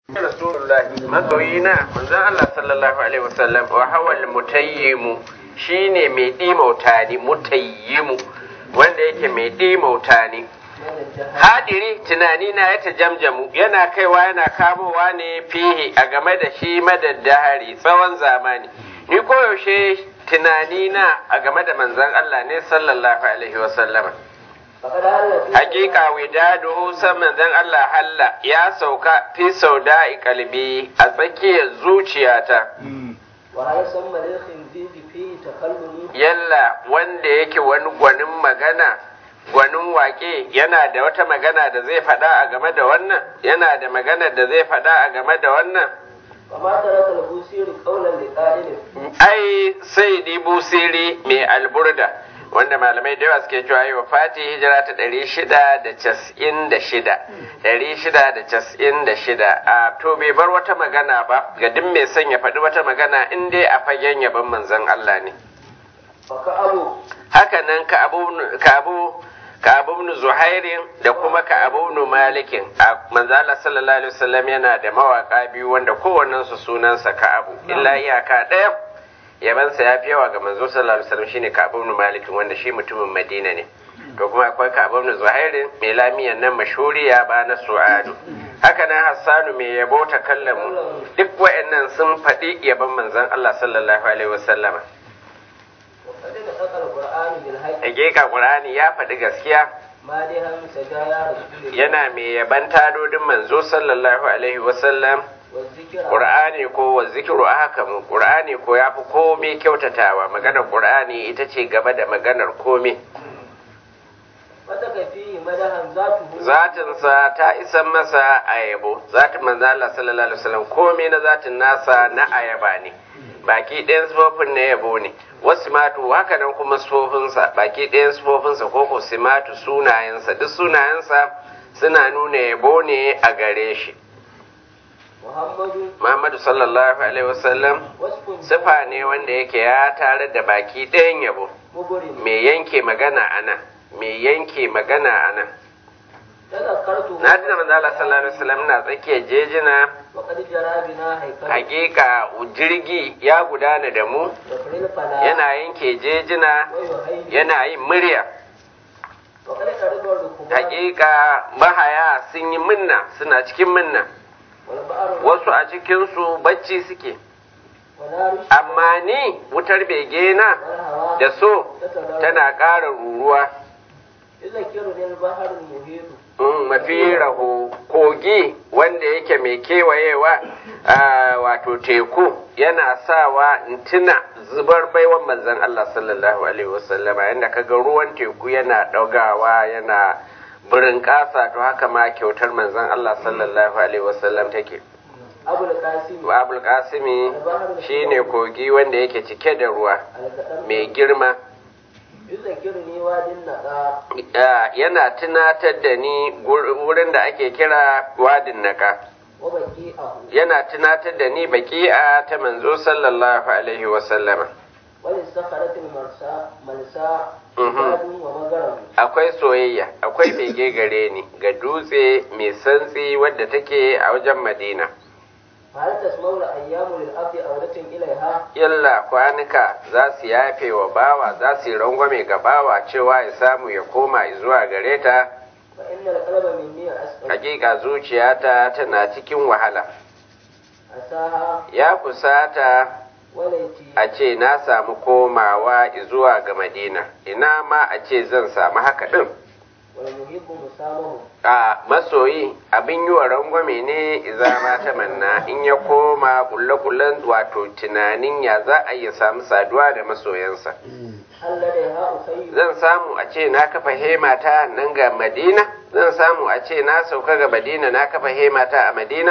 Rasulullahi masoyina manzon Allah sallallahu alaihi wasallam wa hawal mutayyimu shine mai dimauta ni mutayyimu wanda yake mai dimauta ni hadiri tunani na ya tajamjamu yana kaiwa yana kamowa ne fihi a game da shi madaddahari tsawon zamani ni koyaushe tunani na a game da manzon Allah ne sallallahu alaihi wasallama Hakika widadu san manzon Allah halla ya sauka fi sauda'i kalbi a tsakiyar zuciyata. Yalla wanda yake wani gwanin magana, gwanin wake yana da wata magana da zai faɗa a game da wannan, yana da magana da zai faɗa a game da wannan. Ai sai di busiri mai alburda. wanda malamai da yawa suke cewa wa fati hijira ta ɗari shida da cas'in da shida ɗari shida da cas'in da shida a to bai bar wata magana ba ga duk mai son ya faɗi wata magana in dai a fagen yaban manzon Allah ne haka nan ka abu ka abu ibn zuhairin da kuma ka abu ibn malikin a manzala sallallahu alaihi wasallam yana da mawaka biyu wanda kowannensu sunansa ka abu illa iyaka ɗaya yabansa ya fi yawa ga manzo sallallahu alaihi wasallam shine Ka'ab ibn Malik wanda shi mutumin Madina ne to kuma akwai Ka'ab ibn Zuhair mai lamiyan nan mashhuriya ba na Su'adu haka nan Hassanu mai yabo ta kallamu duk wayannan sun faɗi yaban manzon Allah sallallahu alaihi wasallam Hakika Qur'ani ya faɗi gaskiya yana mai yaban tadodin manzo sallallahu alaihi wasallam Ƙur'ani ko wa zikiru a haka mu Ƙur'ani ko ya fi komai kyautatawa maganar Ƙur'ani ita ce gaba da maganar komai. Zatinsa ta isan masa ayabo, zatin manzo Allah sallallahu alaihi wasallam komai na zatin nasa na ayaba ne. Baki ɗayan sufofin na yabo ne, wasu matu haka nan kuma sufofinsa, baki ɗayan sufofinsa ko ko simatu sunayensa, duk sunayensa suna nuna yabo ne a gare shi. Muhammadu sallallahu Alaihi wasallam sifa ne wanda yake ya tare da baki ɗayan yabo, mai yanke magana a nan, mai yanke magana a nan. Na tuna manzala sallallahu Alaihi wasallam na tsakiyar jejina, hakika jirgi ya gudana da mu, yana yanke jejina, yana yin murya. Hakika mahaya sun yi minna, suna cikin minna. wasu a cikinsu bacci suke amma ni wutar bege na da so tana ƙara ruruwa mafi raho kogi wanda yake mai kewayewa wato teku yana sawa tuna zubar baiwan manzan Allah sallallahu alaihi wasallama yadda kaga ruwan teku yana ɗaugawa yana birin ƙasa to haka ma kyautar manzon Allah sallallahu alaihi wasallam take abul kasimi shine kogi wanda yake cike da ruwa mai girma yana tunatar da ni wurin da ake kira wadin naka yana tunatar da ni baki'a ta manzo sallallahu alaihi wasallama akwai soyayya akwai bege gare ni ga dutse mai santsi wadda take a wajen madina yalla kwanuka za su yafe wa bawa za su yi rangwame ga bawa cewa ya samu ya koma zuwa gare ta hakika zuciyata tana cikin wahala ya kusata a ce na samu komawa zuwa ga madina ina ma a ce zan samu haka ɗin a masoyi abin yi wa rangwame ne iza ma ta manna in ya koma kulle-kullen wato tunanin ya za a iya samu saduwa da masoyansa zan samu a ce na kafa hemata nan ga madina zan samu a ce na sauka ga madina na kafa hemata a madina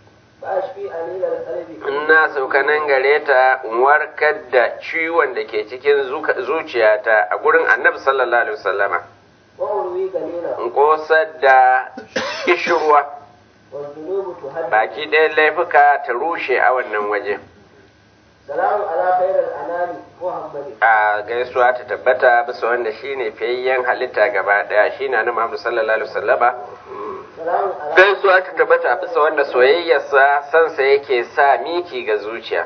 in na sauka nan gare ta in warkar da ciwon da ke cikin zuciyata a gurin annabi sallallahu alaihi wasallama in kosar da ishirwa baki ɗaya laifuka ta rushe a wannan waje a gaisuwa ta tabbata bisa wanda shine fiyayyen halitta gaba ɗaya shine na Muhammadu sallallahu alaihi wasallama gaisuwa ta tabbata bisa wanda soyayyarsa sansa yake sa miki ga zuciya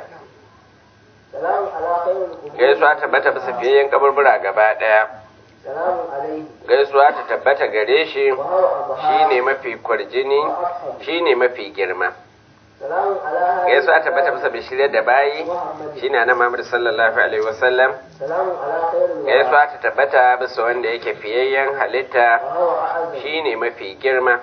gaisuwa ta tabbata bisa fiyayyen kaburbura gaba daya gaisuwa ta tabbata gare shi shine mafi kwarjini shine mafi girma gaisuwa ta tabbata bisa mai shirya da bayi shine na Muhammad sallallahu alaihi wasallam gaisuwa ta tabbata bisa wanda yake fiyayyen halitta shine mafi girma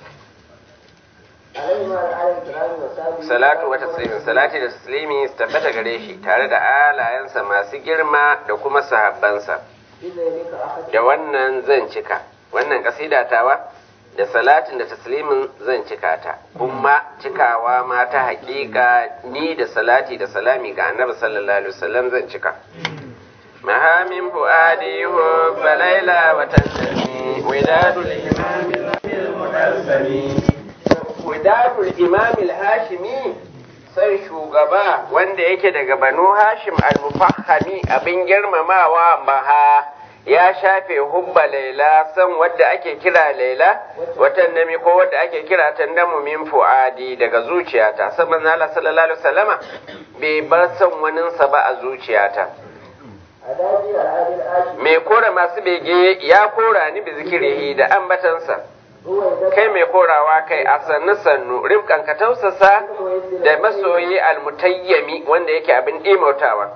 salatu wa taslimin salati da taslimi su tabbata gare shi tare da alayensa masu girma da kuma sahabbansa da wannan zan cika wannan kasida tawa da salatin da taslimin zan cika ta kuma cikawa ma ta hakika ni da salati da salami ga annabi sallallahu alaihi wasallam zan cika mahamin fuadi hu balaila wa tanzami wadadul imam al-mudassami wadadul imam al-hashimi sai shugaba wanda yake daga banu hashim al-mufahhami abin girmamawa maha ya shafe hubba laila san wadda ake kira laila watan nami ko wadda ake kira tandamu min fuadi daga zuciyata saboda Allah sallallahu alaihi wasallama bai bar san waninsa ba a zuciyata mai kora masu bege ya kora ni bi zikirihi da ambatansa kai mai korawa kai a sannu sannu rimkan ka tausasa da masoyi almutayyami wanda yake abin ɗimautawa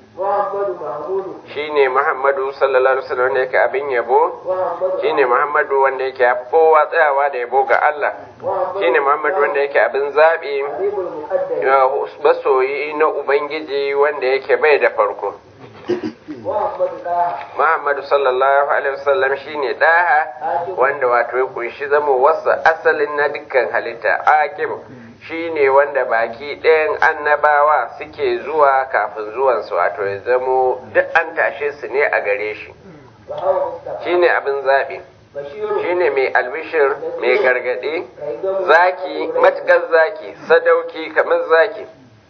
shine Muhammadu sallallahu alaihi wasallam wanda yake abin yabo shine Muhammadu wanda yake ya kowa tsayawa da yabo ga Allah shine Muhammadu wanda yake abin zabi masoyi na ubangiji wanda yake bai da farko Muhammadu sallallahu alaihi wasallam shine daha wanda wato ya kunshi zama wasa asalin na dukkan halitta aqib shine wanda baki ɗayan annabawa suke zuwa kafin zuwansu wato ya zamo duk an tashe su ne a gare shi shine abin zaɓi shine mai albishir mai gargaɗe zaki matuƙar zaki sadauki kamar zaki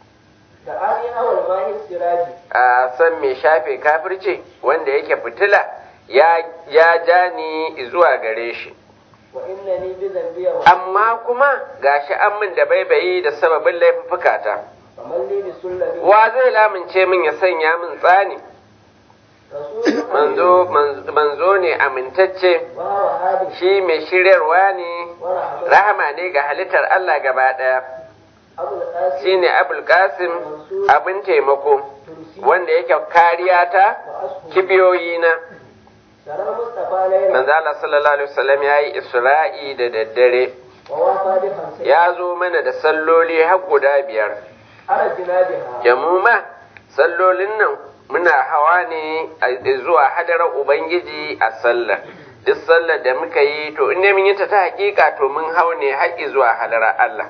a san mai shafe kafirce wanda yake fitila ya ja ni zuwa gare shi amma kuma gashi an min da baibayi da sababin laifuffukata wa zai lamince min ya sanya min tsani manzo ne amintacce shi mai shiryarwa ne rahama ne ga halittar Allah gaba ɗaya shi ne abul qasim abin taimako wanda yake kariya ta kibiyoyina manzo Allah sallallahu alaihi wasallam yayi Isra'i da daddare ya zo mana da salloli har guda biyar jamuma sallolin nan muna hawa ne zuwa hadarar ubangiji a sallah duk sallar da muka yi to in mun yi ta ta hakika to mun hau ne haƙi zuwa hadarar Allah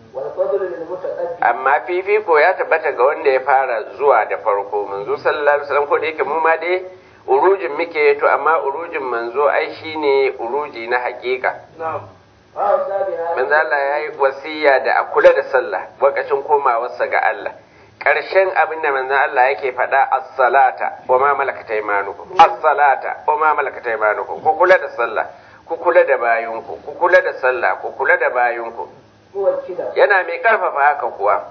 amma fifiko ya tabbata ga wanda ya fara zuwa da farko manzo sallallahu alaihi wasallam ko da yake mu ma dai urujin muke to amma urujin manzo ai shine uruji na hakika manzo Allah ya yi wasiya da a kula da sallah lokacin komawarsa ga Allah ƙarshen abin da manzo Allah yake faɗa as-salata wa ma malakat aymanukum as-salata wa ma malakat aymanukum ku kula da sallah ku kula da bayinku ku kula da sallah ku kula da bayinku yana mai karfafa haka kuwa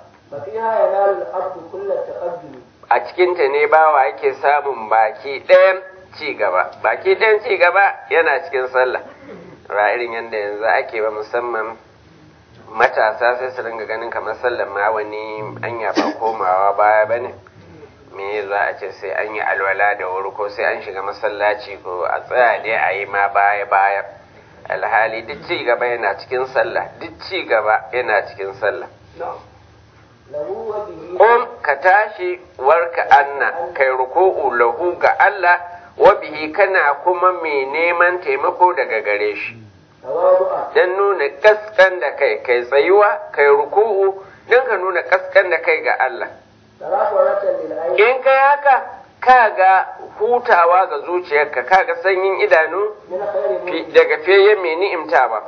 a cikinta ne bawa yake samun baki ɗayan ci gaba baki ɗayan ci gaba yana cikin sallah ra irin yadda yanzu ake ba musamman matasa sai su ringa ganin kamar sallar ma wani anya ba komawa baya ba ne me za a ce sai an yi alwala da wuri ko sai an shiga masallaci ko a tsaya dai a yi ma baya baya alhali duk ci gaba yana cikin sallah duk ci gaba yana cikin sallah Kun ka tashi warka anna kai ruku'u lahu ga Allah wa bihi kana kuma mai neman taimako daga gare shi. Don nuna kaskan da kai kai tsayuwa kai ruku'u don ka nuna kaskan da kai ga Allah. In kai haka ka ga hutawa ga zuciyarka ka ga sanyin idanu daga fiye mai ni'imta ba.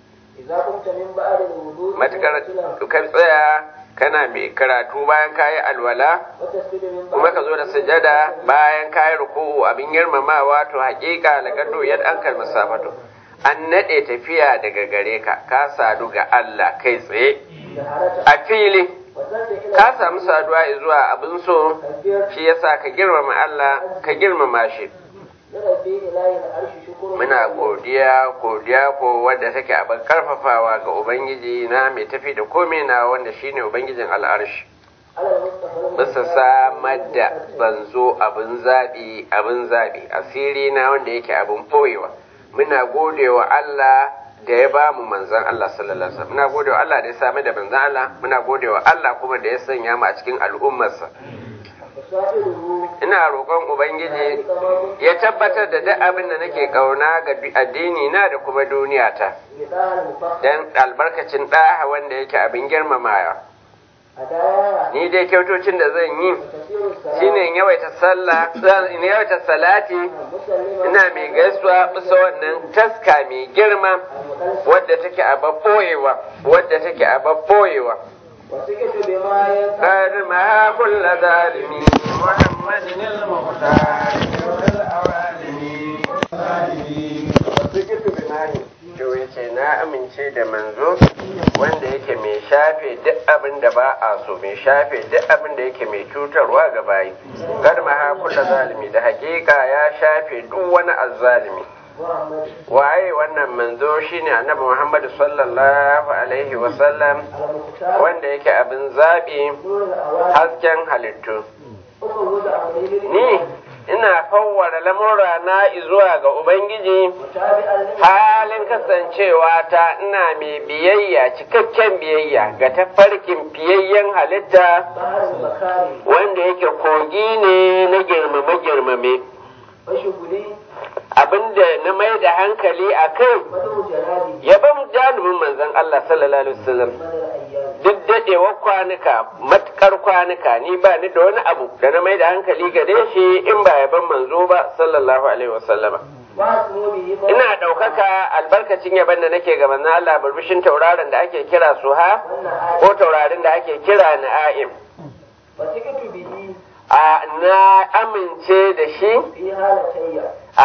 Matukar ka tsaya kana mai karatu bayan kayi alwala kuma ka zo da sujada bayan kayi ruku'u abin girmamawa to haƙiƙa laqad yad an kal masafatu an naɗe tafiya daga gare ka ka sadu ga Allah kai tsaye جهرة a fili وصلت إلى ka samu saduwa zuwa abin so كبير shi yasa ka girmama Allah ka girmama shi لربي إلهي العرش شكر muna godiya godiya ko wadda take abin karfafawa ga ubangiji na mai tafi da komai na wanda shine ubangijin al'arshi على المصطفى bisa samar da banzo abin zaɓi abin zaɓi asiri na wanda yake abin ɓoyewa muna godewa Allah da ya ba mu manzan Allah sallallahu alaihi wasallam muna godewa Allah da ya sami da manzan Allah muna godewa Allah kuma da ya sanya mu a cikin al'ummarsa وسائره ina roƙon ubangiji ya tabbatar da duk abin da nake kauna ga addini na da kuma duniyata بداها المفخر dan albarkacin ɗaha wanda yake abin girmamawa هدايا ni dai kyautocin da zan yi وكثير السلام shine in yawaita sallah in yawaita salati مسلما ina mai gaisuwa bisa wannan taska mai girma المقدس wadda take a babboyewa wadda take a babboyewa وسكت بما ينفع قد ما كل ظالم محمد المختار والأوالم وسكت بناهي to yace na amince da manzo wanda yake mai shafe duk abin da ba a so mai shafe duk abin da yake mai cutarwa ga bayi kar ma ha kula zalimi da hakika ya shafe duk wani azzalimi محمد waye wannan manzo shine annabi Muhammad sallallahu alaihi wasallam المختار wanda yake abin zaɓi نور الأوائل hasken halittu أخرج أمري ni ina fawwara lamura na zuwa ga ubangiji متابعا لما halin kasancewa ta ina mai biyayya cikakken biyayya ga tafarkin fiyayyen halitta بحر المكارم wanda yake kogi ne na girmame-girmame وشغلي abinda na mai da hankali a kai مدعو جلالي yaban janibin manzon Allah sallallahu alaihi wasallam من الأيام duk daɗewar kwanuka matukar kwanuka ni ba ni da wani abu da na mai da hankali gare shi in ba yaban manzo ba sallallahu alaihi wasallama واسمو به فوق ina ɗaukaka albarkacin yaban da nake ga manzon Allah burbushin tauraron da ake kira suha والنهار ko taurarin da ake kira na'im وسكت به a na amince da shi في هالتي a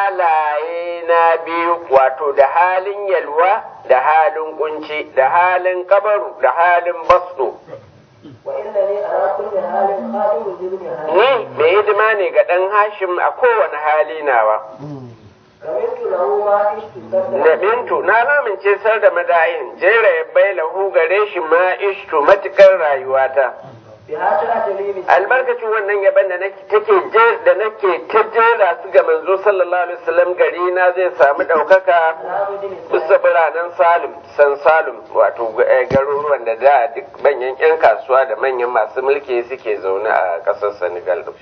halaye na biyu wato da halin yalwa da halin kunci da halin kabaru da halin basto وإنني أرى كل حال خادم لابن هاشم ni mai hidima ne ga ɗan hashim a kowane hali nawa رميت له ما عشت da سردا bintu na lamince sar da madayin jera ya bai lahu gare shi ma ishtu matukar rayuwata بها تأتي لي albarkacin wannan yaban da nake take je da nake ta jera su ga manzo sallallahu alaihi wasallam gari na zai samu ɗaukaka bisa biranen salim san salim wato eh, garuruwan da da duk manyan 'yan kasuwa da manyan masu mulki suke zaune a ƙasar senegal din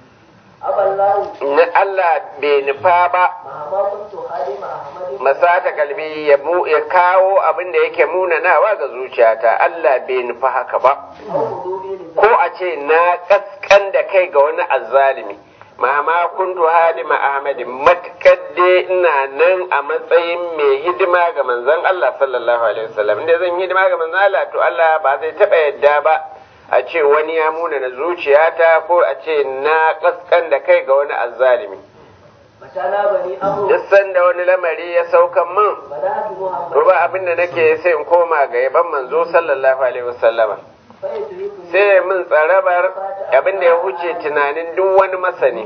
أبى الله na allah bai nufa ba مهما كنت خادم أحمد masata kalbi ya mu ya kawo abin da yake munanawa ga zuciyata Allah bai nufa haka ba أو خضوعي ko لذلك a ce na kaskan da kai ga wani azzalimi mama kuntu halima ahmadi matkar dai ina nan a matsayin mai hidima ga manzon Allah sallallahu alaihi wasallam inda zan yi hidima ga manzon Allah to Allah ba zai taba yadda ba a ce wani ya muna na zuciyata ko a ce na kaskan da kai ga wani azzalimi متى نابني أمر duk sanda wani lamari ya saukan min بدأت محمد to ba abin da nake sai in koma ga yaban manzo sallallahu alaihi wasallama فيدركني sai min tsarabar abin da ya huce tunanin duk wani masani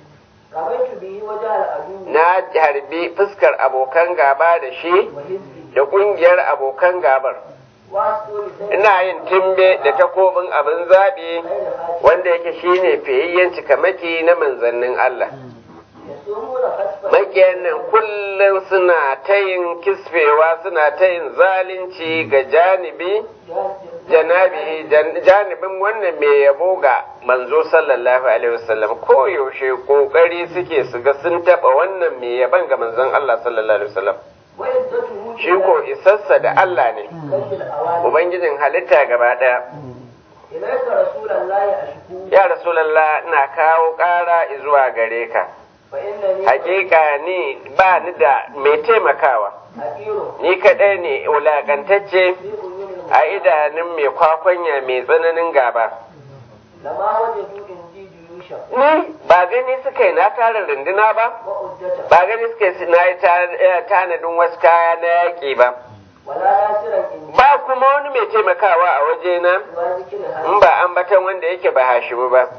رميت به وجه العدو na harbi fuskar abokan gaba da shi وحزبي da kungiyar abokan gabar وأسطول سيد ina yin timbe da takobin abin zaɓi غير هاشم wanda yake shine fiyayyen cikamaki na manzannin Allah يصومون خسفا makiyan nan kullum suna ta yin kisfewa suna ta yin zalunci ga janibi janabi jan- janibin wannan mai yabo ga manzo sallallahu alaihi wasallam ko yaushe kokari suke su ga sun taba wannan mai yaban ga manzon Allah sallallahu alaihi wasallam وعزته shi ko isassa da Allah ne كشف الأواني ubangijin halitta gaba daya إليك رسول الله أشكو ya rasulullah ina kawo ƙara zuwa gare ka فإنني hakika ni ba ni da mai taimakawa حقير ni kadai ne wulakantacce في عيون a idanun mai kwakwanya mai tsananin gaba لما وجدوا عندي جيوش جيشا ni ba gani suka yi na tara runduna ba وعدة ba gani suka yi na yi ta- eh, tanadin wasu kaya na yaƙi ba ولا ناصرا إن ba kuma wani mai taimakawa a wajena ما ذكر in هذا ba ambatan wanda yake ba hashimu ba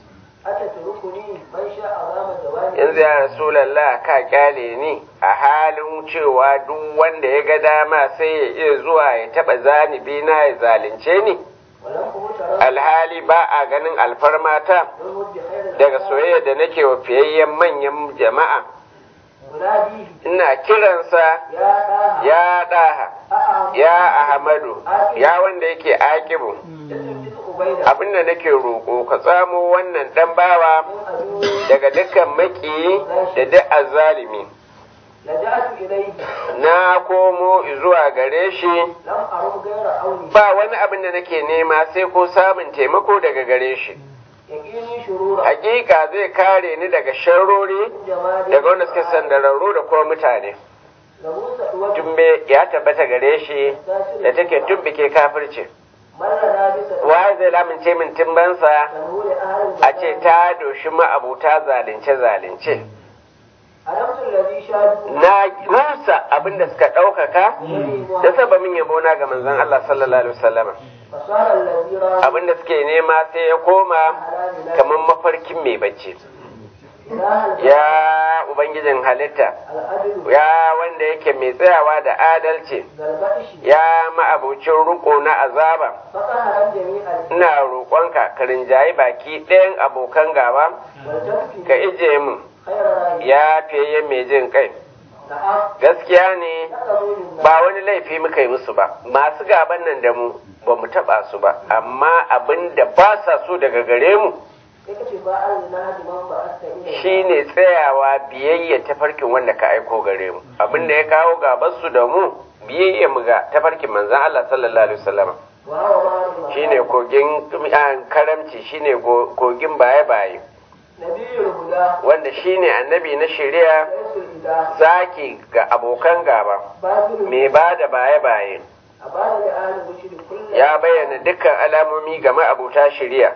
أتتركني من شاء أمام الدوام yanzu ya rasulallah ka kyale ni a halin cewa duk wanda ya ga dama sai ya iya zuwa ya taba zanibi na ya zalunce ni ولم أهتر alhali ba a ganin alfarmata بالود خير daga soyayya da nake wa fiyayyen manyan jama'a أناديه ina kiransa يا آها ya ɗaha أأعم ya ahmadu ya wanda yake akibu تثبت أبيدا abinda nake roƙo ka tsamo wannan ɗan bawa من أدوه daga dukkan maƙiyi da duk azzalimi لجأت إليه na komo zuwa gare shi لم أرم غير عوني ba wani abin da nake nema sai ko samun taimako daga gare shi يقيني شرورا hakika zai kare ni daga sharrori جمال daga wanda suke sandararru da kuma mutane له سأوة tumbe ya tabbata gare shi da take tumbike kafirci مر لابسا wa zai lamince min timbansa تنول أهل a ce ta doshi ma'abuta zalunce zalunce ألمت الذي شاهد na rusa abin da suka ɗaukaka da sababin yabo na ga manzon Allah sallallahu alaihi wasallam فصار الذي رأى abin da suke nema sai ya koma kamar mafarkin mai bacci إله ya ubangijin halitta العدل ya wanda yake mai tsayawa da adalci ذا ya ma'abucin riko na azaba فقهر جميع ina roƙonka ka rinjayi baki ɗayan abokan gaba والتفت ka ije min خير رأي ya fiye mai jin kai نعم gaskiya ne تقبل الناس ba wani laifi muka yi musu ba masu gaban nan da mu ba mu taɓa su ba amma abin da ba sa so daga gare mu اكتفاء لنهج من بعثت إليه shine tsayawa biyayya tafarkin wanda ka aiko gare mu abin da ya kawo gaban su da mu biyayya mu ga tafarkin manzon Allah sallallahu alaihi wasallam وهو بعض shine kogin ah, karamci shine go- kogin baye baye نبي الهدى wanda shine annabi na shari'a رئيس الإله zaki ga abokan gaba باطل mai ba da baye baye أبان لأهل الرشد كل ya bayyana dukkan alamomi ga ma'abuta shari'a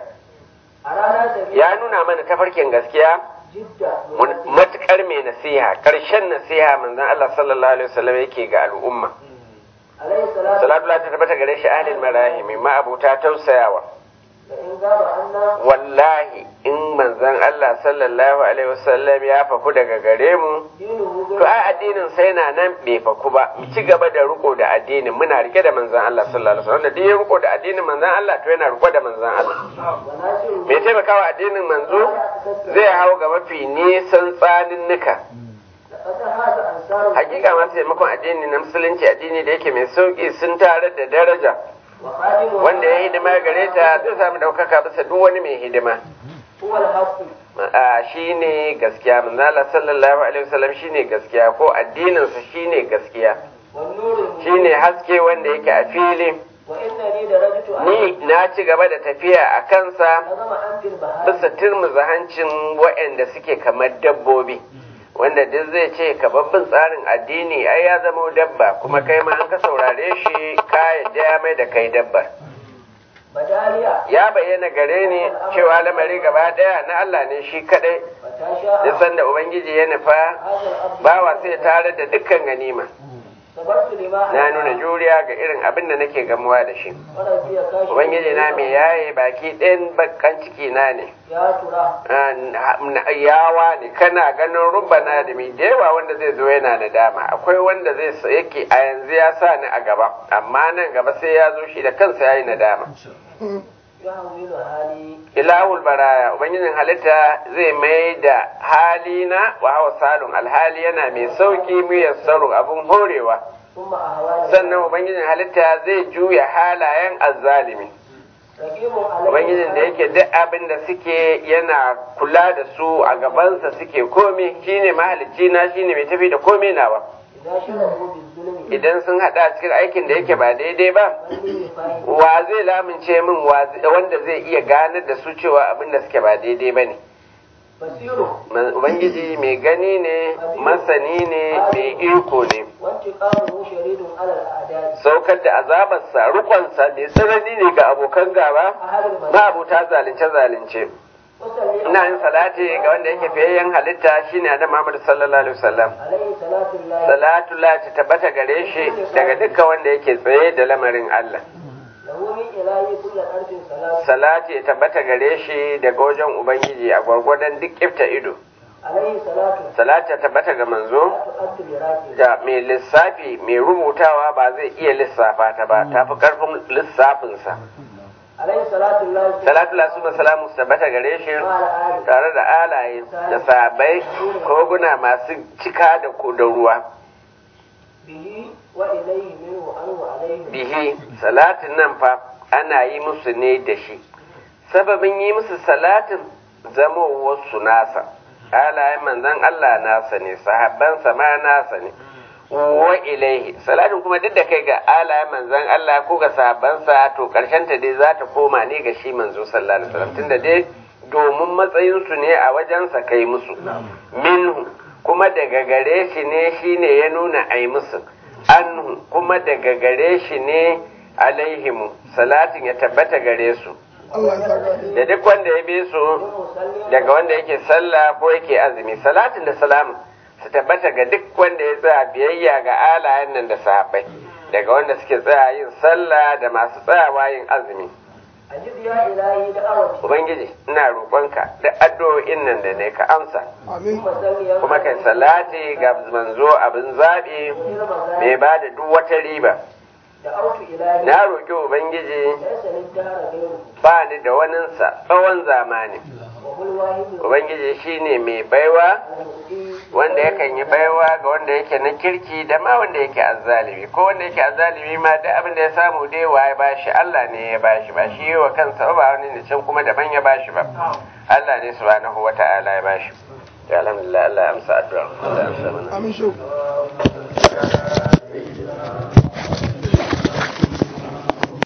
أرانا سبيل ya nuna mana tafarkin gaskiya جدا mun- matukar mai nasiha karshen nasiha manzon Allah sallallahu alaihi wasallam yake ga al'umma عليه الصلاة salatu ta tabbata gare shi ahlil marahimi ma'abuta tausayawa فإن غاب عنا wallahi in manzon Allah sallallahu alaihi wasallam ya faku daga gare mu دينه to غير ai addinin sai na nan bai faku ba mu ci gaba da riko da addinin muna rike da manzon Allah sallallahu alaihi wasallam da duk ya riko da addinin manzon Allah to yana riko da manzon Allah وناصره mai taimakawa addinin manzo zai hau ga mafi nisan tsaninnika لقد هذا أنصار hakika masu taimakon addini na musulunci addini da yake mai sauki sun tare da daraja وخادم wanda ya hidima gare ta zai samu ɗaukaka bisa duk wani mai hidima هو الحق a shine gaskiya manzala sallallahu alaihi wasallam shine gaskiya ko addininsa shine gaskiya والنور المبين shine haske wanda yake a fili وإنني درجت ni na ci gaba da tafiya a kansa نظم أنت البهائم bisa turmuza hancin waɗanda suke kamar dabbobi wanda duk zai ce ka babban tsarin addini ai ya zama dabba kuma kai ma an ka saurare shi ka yadda ya mai da kai dabbar بداليا ya bayyana gare ni cewa lamari gaba ɗaya na Allah ne shi kadai فتاشاء duk sanda ubangiji ya nufa هذا الأرض bawa sai tare da dukkan ganima صبرت لما na nuna juriya ga irin abin da nake gamuwa da shi وربي كاشف ubangiji na mai yaye baki ɗayan bakkan ciki na ne يا ترى Ah, na- yawa ne kana ganin rubana da mai da yawa wanda zai zo yana da dama akwai wanda zai sa- yake a yanzu ya sa ni a gaba amma nan gaba sai ya zo shi da kansa ya yi nadama يهول حالي ilahul baraya ubangijin halitta zai mai da halina wa hawa salun alhali yana mai sauki miyar saro abun horewa ثم أهوالي sannan ubangijin halitta zai juya halayen azzalimi رقيب علي ubangijin da yake duk abin da suke yana kula da su a gabansa suke komi shine mahalicci na shine mai tafi da komi nawa إذا شرعوا بالظلم idan sun hada cikin aikin da yake ba daidai ba من لي فاهم wa zai lamince min wa- wanda zai iya ganar da su cewa abin da suke ba daidai ba ne بصيره Man- ubangiji mai gani ne masani ne mai iko ne وانتقامه شديد على الأعداء saukar da azabarsa rukonsa mai tsanani ne ga abokan gaba أهل المنام ma'abuta zalunce zalunce وصلي ina yin salati ga wanda yake fiyayyen halitta shine annabi Muhammad sallallahu alaihi wasallam عليه صلاة الله salatu la ta tabbata gare shi daga dukkan wanda yake tsaye da lamarin Allah له من إلهي كل أرض صلاة salati ya tabbata gare shi daga wajen ubangiji a gwargwadon duk ifta ido عليه صلاة salati ya tabbata ga manzo لا تؤد براكب da mai lissafi mai rubutawa ba zai iya lissafa ta ba ta fi karfin lissafinsa عليه صلاة الله salatu la suma salamu su tabbata gare shi مع الآل tare da alaye da sabai koguna masu cika da ku- da ruwa به وإليه منه عنه عليه bihi salatin nan fa ana yi musu ne da shi sababin yi musu salatin zamowarsu nasa halayen manzan Allah nasa ne sahabbansa ma nasa ne wa ilaihi salatin kuma duk da kai ga halayen manzan Allah ko ga sahabbansa to karshen ta dai za ta koma ne ga shi manzo sallallahu alaihi wasallam tunda dai domin matsayinsu ne a wajensa kai musu minhu kuma daga gare shi ne shine ya nuna ai musu anhu kuma daga gare shi ne alaihimu salatin ya tabbata gare su da duk wanda ya bi su daga wanda yake sallah ko yake azumi salatin da salamun su tabbata ga duk wanda ya tsaya biyayya ga alayen nan da sahabbai daga wanda suke tsaya yin sallah da masu tsayawa yin azumi أجب يا إلهي دعوتي ubangiji ina roƙonka da addu'o'in nan da ne ka amsa ثم صل يا kuma kai salati ga manzo abin zaɓi mai ba da duk wata riba دعوت إلهي na roƙi ubangiji ليس للدهر غيره ba ni da waninsa tsawon zamani وهو الواحد ubangiji shine mai baiwa المؤتي wanda yakan yi baiwa ga wanda yake na kirki da ma wanda yake azzalimi ko wanda yake azzalimi ma da abin da ya samu dai wa ya bashi Allah ne ya bashi ba shi yi wa kansa ba wani ne can kuma daban ya bashi ba Allah ne subhanahu wata'ala ya bashi ya alhamdulillah Allah ya amsa addu'a Allah ya amsa mana Amin shuk.